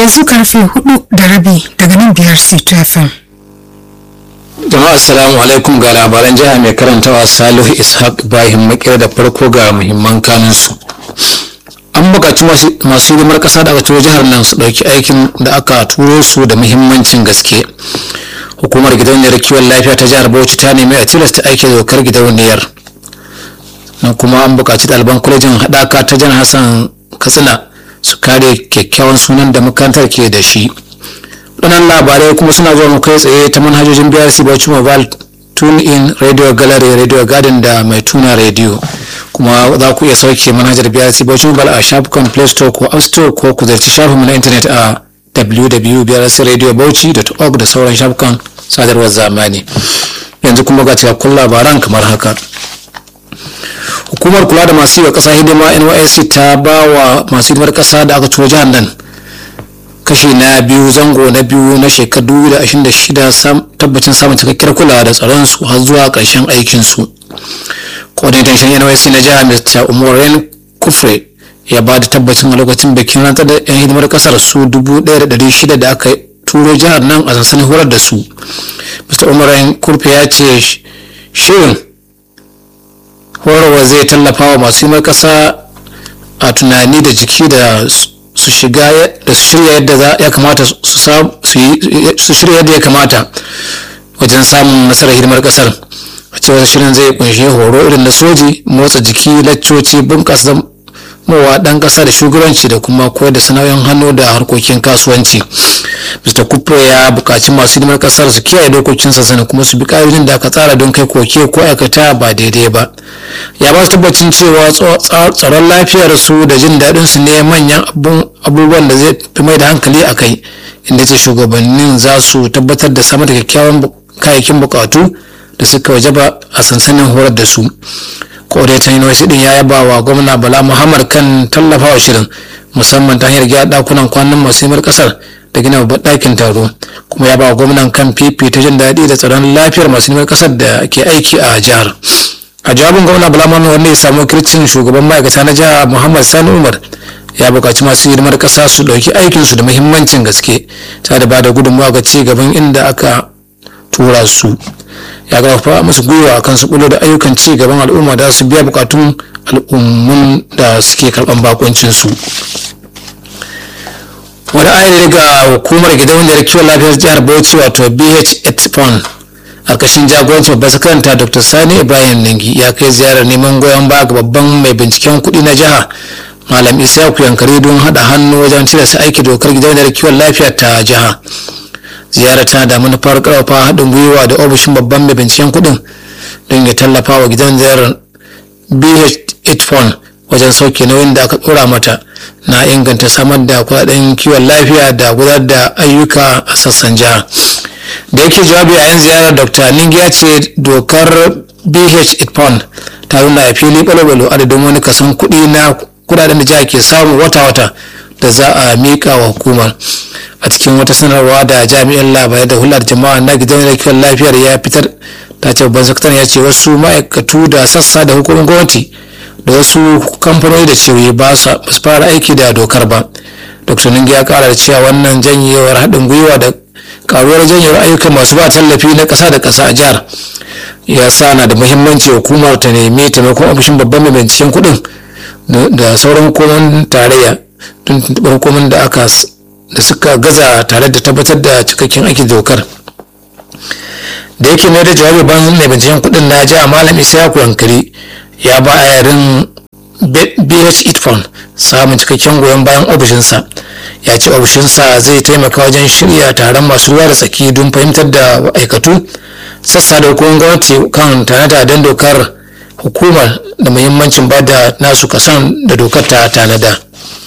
yanzu karfe hudu da rabi daga nan biyar ctfm jama'a assalamu alaikum ga labaran jiha mai karantawa salihu ishaq ibrahim makera da farko ga muhimman kanunsu an buƙaci masu hidimar ƙasa da aka turo jihar nan su ɗauki aikin da aka turo su da muhimmancin gaske hukumar gidauniyar kiwon lafiya ta jihar bauchi ta nemi a tilasta aiki dokar gidauniyar na kuma an buƙaci ɗaliban kwalejin haɗaka ta jan hassan katsina su kare kyakkyawan sunan da makarantar ke da shi waɗannan labarai kuma suna zuwa mu kai tsaye ta manhajojin brc bauchi mobile tune in radio gallery radio garden da mai tuna radio kuma za ku iya sauke manhajar brc bauchi mobile a shafukan play store ko app store ko ku zarci shafinmu na intanet a www.brcradiobauchi.org da sauran shafukan sadarwar zamani yanzu kuma ga cikakkun labaran kamar haka hukumar kula da masu yi wa ƙasa hidima nysc ta ba wa masu hidimar ƙasa da aka turo jihar nan kashi na biyu zango na biyu na shekaru 2026 tabbacin samun cikakkiyar kula da tsaron su har zuwa ƙarshen aikin su coordinator shan nysc na jihar mr umarin kufre ya ba da tabbacin a lokacin bikin rantsar da yan hidimar kasar su 1,600 da aka turo jihar nan a sansanin horar da su mr umarin kurfe ya ce shirin horarwa zai tallafa wa masu hidimar kasa a tunani da jiki da su shiga da su shirya yadda ya kamata su shirya yadda ya kamata wajen samun nasarar hidimar kasar a cewar shirin zai kunshi horo irin na soji motsa jiki laccoci bunƙasa mawa ɗan ƙasa da shugabanci da kuma koyar da sana'o'in hannu da harkokin kasuwanci mr kupro ya buƙaci masu hidimar ƙasar su kiyaye dokokin sassana kuma su bi ƙa'idojin da aka tsara don kai koke ko aikata ba daidai ba ya ba su tabbacin cewa tsaron lafiyar su da jin daɗin su ne manyan abubuwan da zai fi mai da hankali a kai inda ce shugabannin za su tabbatar da samar da kyakkyawan kayayyakin buƙatu da suka wajaba a sansanin horar da su kodaitan university din ya yaba wa gwamna bala muhammad kan tallafawa shirin musamman ta hanyar gyara dakunan kwanan masu himar kasar da gina babban ɗakin taro kuma ya ba wa gwamnan kan fifi ta jin daɗi da tsaron lafiyar masu himar kasar da ke aiki a jihar a jawabin gwamna bala muhammad wanda ya samu kircin shugaban ma'aikata na jihar muhammad sani umar ya buƙaci masu hidimar ƙasa su ɗauki aikinsu da muhimmancin gaske ta da ba da gudunmawa ga ci gaban inda aka tura su ya karfafa musu gwiwa kan su da ayyukan ci gaban al'umma da su biya bukatun al'ummun da suke karban bakoncin su wani ayyana daga hukumar gidauniyar kiwon lafiyar jihar bauchi wato bh fund karkashin jagorancin babban sakaranta dr sani ibrahim ningi ya kai ziyarar neman goyon baya ga babban mai binciken kuɗi na jiha malam isa yankari don haɗa hannu wajen tilasta aiki dokar gidauniyar kiwon lafiya ta jiha ziyarar tana da manufar karfafa haɗin gwiwa da ofishin babban mai binciken kuɗin don ya tallafa wa gidan ziyarar bh fund wajen sauke nauyin da aka ɗora mata na inganta samar da kuɗaɗen kiwon lafiya da gudanar da ayyuka a sassan jiha da yake jawabi a yan ziyarar dr ningi ya ce dokar bh fund ta nuna a fili ɓalo adadin wani kasan kuɗi na kuɗaɗen da jiha ke samu wata-wata da za a miƙa wa hukumar a cikin wata sanarwa da jami'in labarai da hular jama'a na gidan kiwon lafiyar ya fitar ta ce babban sakataren ya ce wasu ma'aikatu da sassa da hukumar gwamnati da wasu kamfanoni da ciwoyi ba su fara aiki da dokar ba dr ningi ya kara da cewa wannan janyewar haɗin gwiwa da karuwar janyewar ayyukan masu ba tallafi na ƙasa da ƙasa a jihar ya sa na da muhimmanci hukumar ta nemi taimakon ofishin babban mai binciken kuɗin da sauran hukumomin tarayya don tuntuɓar hukumomin da aka da suka gaza tare da tabbatar da cikakken aikin dokar da yake mai da jawabi ban mai binciken kudin na jiha malam isayaku yankari ya ba a yarin bh itfon samun cikakken goyon bayan ofishinsa ya ce ofishinsa zai taimaka wajen shirya taron masu ruwa da tsaki don fahimtar da aikatu sassa da hukumar gwamnati kan tanada don dokar hukumar da muhimmancin ba da nasu kasan da dokar ta tanada